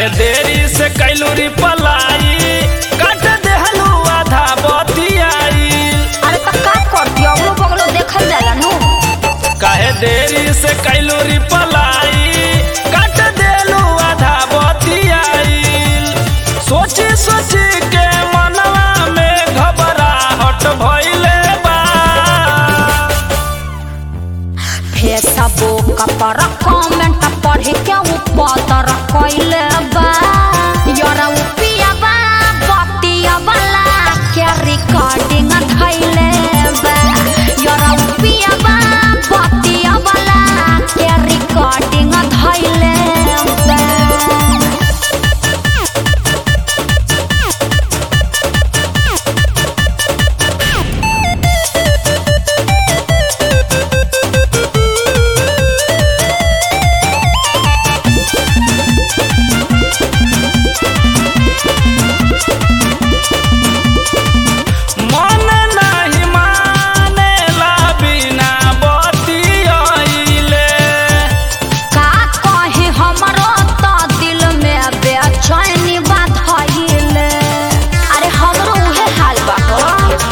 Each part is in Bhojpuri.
काहे देरी से कैलू रिपलाई काट देहलू आधा बतियाई अरे तो का करती अगलो बगलो देखल जाला नु काहे देरी से कैलू रिपलाई काट देलू आधा बतियाई सोची सोची के मनवा में घबराहट भइले बा फेसबुक पर कमेंट पढ़ के ऊपर कइले बा यारा उपिया बा बतिया वाला के रिकॉर्डिंग धइले बा यारा उपिया बा बतिया वाला के रिकॉर्डिंग धइले बा मन नाही मानेला बिना बतियाइले का कहे हमरो तो दिल में बेचैनी बात हइले अरे हमरो उहे हाल बा हो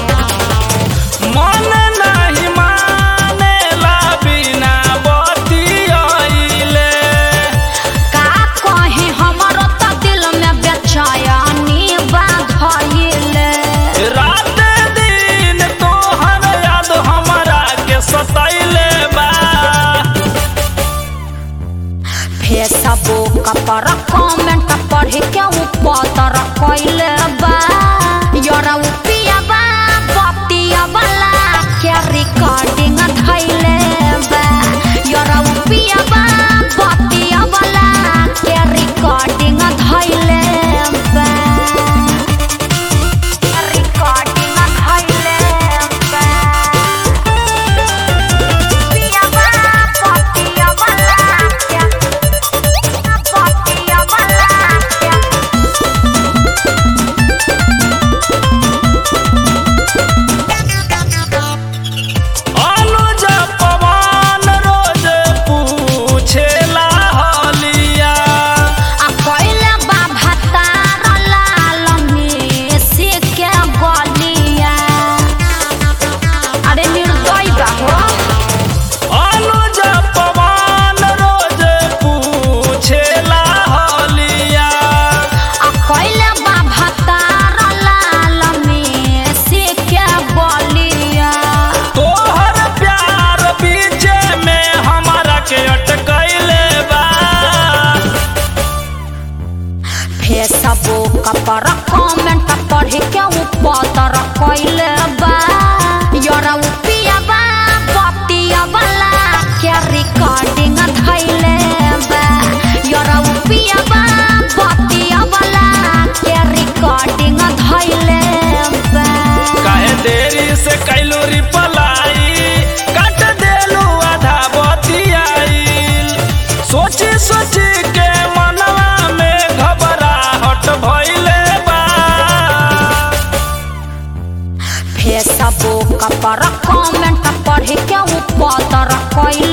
मन नाही मानेला बिना बतियाइले का कहे हमरो तो दिल में बेचैनी बात हइले रात दिन तोहर याद हमरा के सताइले बा फेसबुक पर कमेंट पढ़ के ऊपर कइले बा यारा उपिया बा बतिया वाला के रिकॉर्डिंग धइले बा यारा उपिया बा बतिया वाला के रिकॉर्डिंग धइले बा रिकॉर्डिंग धइले बा उपिया बा बतिया वाला के बतिया वाला के अनुज पवन रोज पूछेला हलिया आ कइले बा भतार लाल मेसी के गलिया अरे निर्दय बा हो अनुज पवन रोज पूछेला हलिया आ कइले बा भतार लाल मेसी के गलिया तोहर प्यार बीचे में हमरा के अटकैले बा फेसबुक पर कमेंट पढ़ के ऊपर कइले बा यारा उपिया बा बतिया वाला के रिकॉर्डिंग धइले बा यारा उपिया बा बतिया वाला के रिकॉर्डिंग धइले बा काहे देरी से कैलू रिपलाई काट देलू आधा बतियाई सोची सोची के मनवा में घबराहट भइले बा फेसबुक पर कमेंट पढ़ के ऊपर कइले